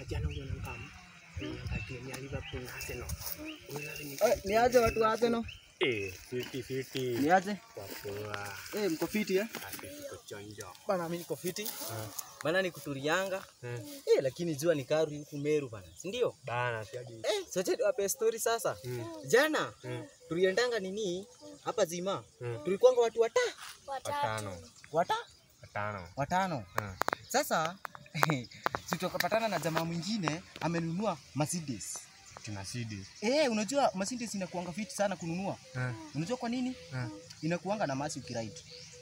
jana uliona kama ngati ni Liverpool na Arsenal. Unaona ni Eh, niaje watu wa Arsenal? eh fiti fiti. Niaje? Kwa poa. Eh, mko fiti eh? Ati tuko chonjo. Bana mimi niko fiti. Ah. Bana ni kuturianga. Eh. Eh, lakini jua ni kari huku Meru bana. Si ndio? Bana si hadi. Eh, sote tuwape story sasa. Mm. Jana Mm. tuliendanga nini hapa Zima. Mm. Tulikuwanga watu wata Watano. wata Watano. watano. Mm. Sasa si tukapatana na jamaa mwingine amenunua Mercedes. Tuna CD. Eh, unajua Mercedes inakuanga fiti sana kununua. Eh. Unajua kwa nini? Eh. Inakuanga na masi ukiride.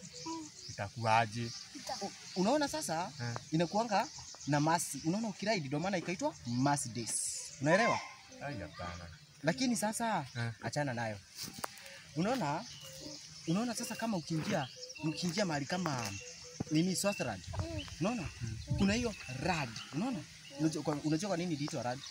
Itakuwaje? U- Unaona sasa Eh. inakuanga na masi. Unaona ukiride ndio maana ikaitwa Mercedes. Unaelewa? Ai hapana. Lakini sasa Eh. achana nayo. Unaona? Unaona sasa kama ukiingia ukiingia mahali kama nini Swaziland. Unaona? Kuna hiyo rad. Unaona? Unajua kwa, unajua kwa nini iliitwa rad?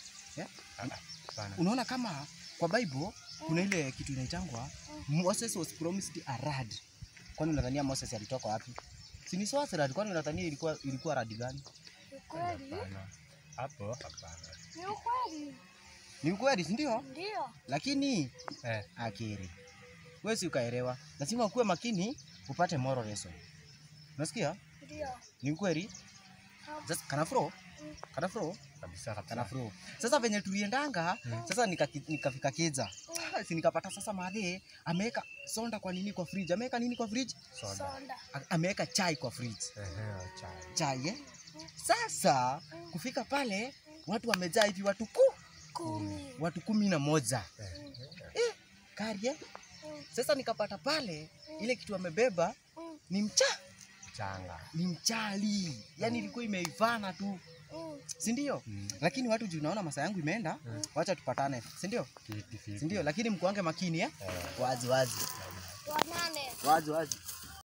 Ah, Hapana. Unaona kama kwa Bible kuna ile kitu inaitangwa Moses was promised a rad. Kwani unadhania Moses alitoka wapi? Si ni Swaziland, kwani unadhania ilikuwa ilikuwa rad gani? Ukweli? Hapana. Hapo hapana. Ni ukweli? Ni ukweli, si ndio? Ndio. Lakini Eh. akiri. Wewe si ukaelewa. Lazima ukuwe makini upate moral lesson. Unasikia? Ndio. Ni ukweli? Sasa kana fro? Kana fro? Kabisa Kana kabisa. fro. Sasa venye tuliendanga, Mm. sasa nikaki- nikafika Keza. Ah, Si nikapata sasa madhe ameweka sonda kwa nini kwa fridge? Ameweka nini kwa fridge? Soda. Sonda. A- Ameweka chai kwa fridge. Ehe, chai. Chai eh? Sasa kufika pale watu wamejaa hivi watu ku, Kumi. watu kumi na moja. Eh. Kari eh? Sasa nikapata pale ile kitu amebeba ni mcha, Changa. ni mchali. Yaani ilikuwa imeivana tu, Mm. si ndio? Mm. Lakini watu juu naona masaa yangu imeenda, Mm. wacha tupatane, si ndio? Fiti fiti. Si ndio? Lakini mkuange makini eh? Eh. Wazi wazi. Wanane. Wazi wazi.